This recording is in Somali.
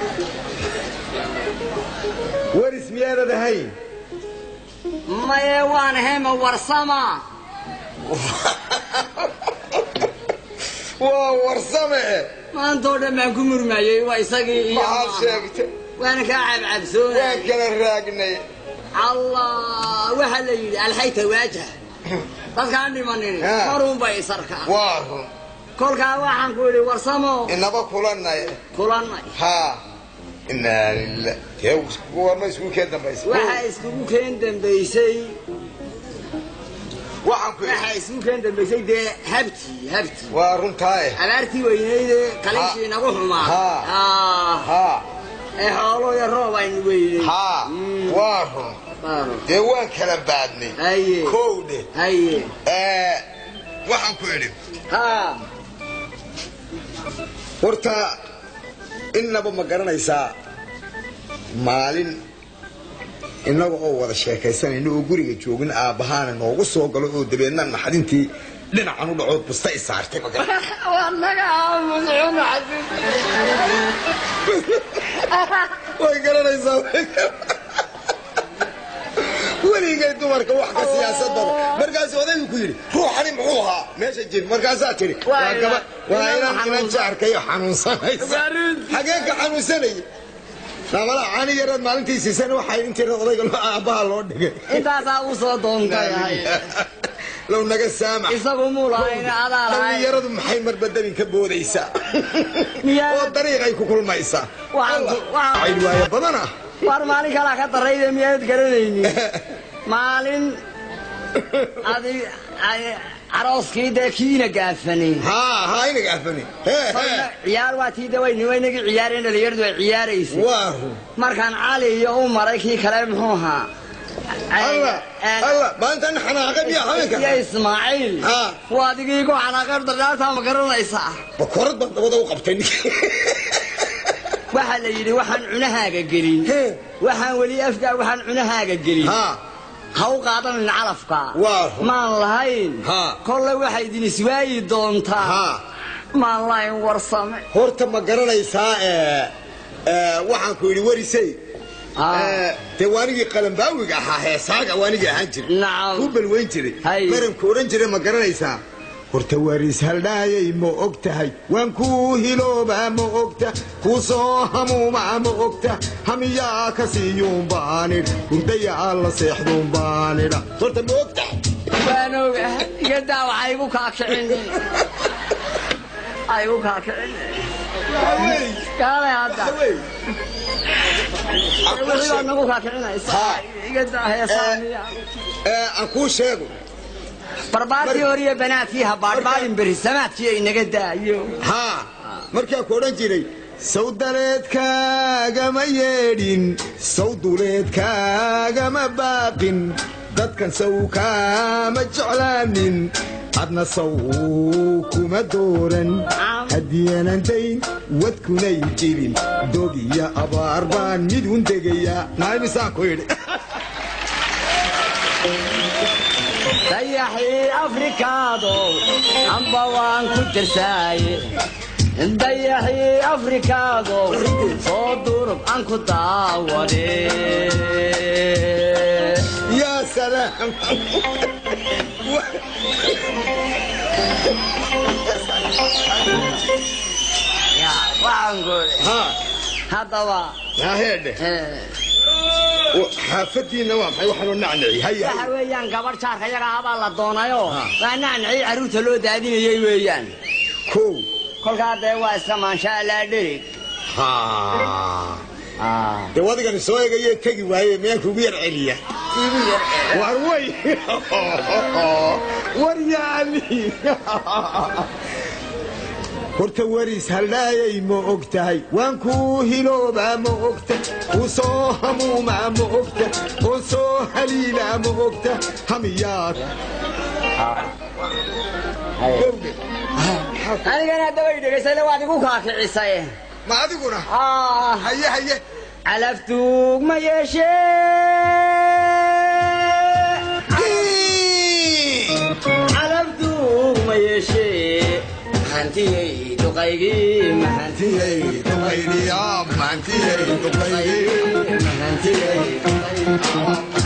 waris miyaanad ahayn maye waan hema warsama waa warsame maantoo dhan baan ku murmayey waa isagii iyo maxaad maaha. sheegtay waana kaa waan cabcabsoonay kala raagnay allah waxaa la yidhi alxayta waajah dadkaan dhimanin Ha. marunbay isarkaan waa run kolkaa waxaan ku idhi warsamo inaba kulanay kulannay haa inaa lillah dee warma isku keen dambaysa waxaa iskugu keen dambaysay waxaan ku waxaa iskugu keen dambaysay dee habtii habtii waa runtaaye abaartii weynayde kaliishii nagu xumaa Ha. Ah, haa ee xoolo iyo roob aynu weynay haa Mm. waa run Baaro. dee waan kala baadnay haye kowdhe haye ee waxaan ku idhi ha horta innaba ma garanaysaa maalin innaga oo wada sheekaysanayna oo guriga joogin aabbahaana noogu soo galo oo dabeedna naxdintii dhinacan u dhacood busta i saartay ma garan waa naga aamus cuna xasin way garanaysaa weligay dumarka wax ka siyaasad badan markaasuu odaygu ku yidhi ruuxani muxuu ahaa meesha jir markaasaa tidhi Waa waa gaba ina- waa ina inan inan xanuunsan. jaarkayo xanuunsanaysa Waarinti. xagee ka xanuunsanaya naamala caani yareed maalintii siisana waxay intii odayga loo- aabbaha loo dhigay intaasaa u soo doontay low naga saamax isagu muu lahayn adaa lahayn dhallinyaradu maxay marbadabin ka boodaysaa Miyaa- oo dariiqay ku kulmaysaa Waxaan ku- waxaan- cayd waayo badan ah war maalin kalaa ka darayde miyaad garanaynin maalin adi ay- arooskii dee kiina gaafanay haa haa inaga afani Kolna ciyaar waa tii dawayni waynagii ciyaareen dhalinyaradu ay ciyaaraysay waa run markaan cali iyo u maray kii kale muxuu ahaa alla alla maantan xanaaqay miyaa haweenka iyo ismaaciil Ha. waa adigii ku xanaaqay dardhaartaa ma garanaysaa bakorad baan dabada u qabtay ninkii waxaa la yidhi waxaan cunahaaga gelin Hee. waxaan weli afgaa waxaan cunahaaga gelin haa ha u qaadanin calafka Waa run. maan lahayn Ha. kolle waxay idin iswaayi doontaa haa maan lahayn warsame horta ma garanaysaa ee ee, waxaan ku yidhi warisey Ah. ee, dee waanigii qalambaawiga ahaa heesaaga waanigii ahaan jiray Nacam. ku balweyn jiray Hay. maranku odhan jiray ma garanaysaa horta waris haldhaayay ma og tahay waan kuu hiloobaa ma ogta kuu soo hamuumaa ma ogta hamiyaa ka siiyuun baanidh hurdayaa la seexduun baanidha horta ma og tahay waan oga igadaa waxaa igu kaakicin ay igu kaakicin kaale hadda wixii baad nagu kaakicinaysa Ha. igadaa heesaaniya ee aan kuu sheego barbaartii horiyo banaadkii ha baadhbaadhin beri samaadkii ay naga daayo haa markaa ku odhan jiray sawdaleedkaagama yeedhin sawduleedkaagama baaqin dadkan saw kaama jeclaanin adna saw kuma dooran haddiyanan dayn wadkunay jirin dog iyo abaar baan mid un degayaa naamisaan ku yidhi dayaxii afrikaado amba waan ku tirsaaye dayaxii afrikaado soo durub aan ku daawade yaa salaam Ya, waxaan goole haa haddaba yaa heedhe eh, xaafadiinna waa maxay waxaanoo nacnaci haya waxa weeyaan gabadh jaarka yaga habaa la doonayo Ha. waa nacnacii carruurta loo daadinayay weeyaan kow kolkaa dee waa iska maansha allaa dherig haa dee wadigani soo egayee tegi waaye miyaan kugu yar celiya igu yar ee. war way war yaali horta waris haldhaayay ma og tahay waan kuu hiloobaa ma ogta kuu soo hamuumaa ma ogta oo soo haliilaa ma ogta hamiyaad anigana haddaba i dhegaysayna waad igu kaakicisay ma adiguna Ah, haye haye calaftuug ma yeeshee calaftuug ma yeeshee mahantiyey duqaygii mahantiyey maantiyey duqaydiya maantiyey duqaydi